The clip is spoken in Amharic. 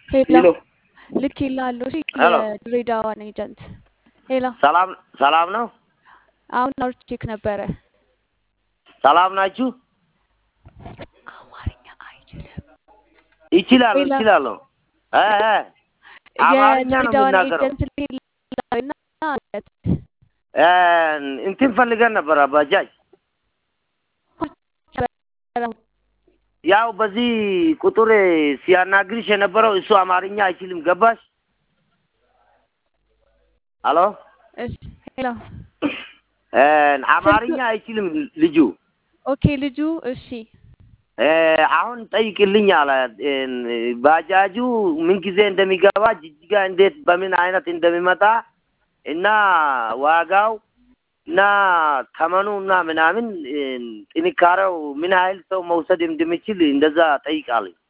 ሄሎ ሄሎ ልክ ይላለሁ። እሺ ሄሎ የድሬዳዋን ኤጀንት ሄሎ ሰላም ሰላም ነው። አሁን አውርቼክ ነበረ። ሰላም ናችሁ? አማርኛ አይችልም። ይችላለሁ ሄሎ ይችላለሁ። እ እ አማርኛ ነው የድሬዳዋን የሚናገረው። ኤጀንት ሌላዊና እ እንትን ፈልገን ነበረ ባጃጅ ያው በዚህ ቁጥር ሲያናግርሽ የነበረው እሱ አማርኛ አይችልም። ገባሽ? አሎ እሺ ሄሎ እ ስልኩ አማርኛ አይችልም ልጁ። ኦኬ ልጁ እሺ እ አሁን ጠይቅልኝ አለ። እ ባጃጁ ምን ጊዜ እንደሚገባ ጅጅጋ እንዴት በምን አይነት እንደሚመጣ እና ዋጋው እና ተመኑ እና ምናምን እ ጥንካሬው ምን ያህል ሰው መውሰድ እንደሚችል እንደዛ ጠይቃለኝ።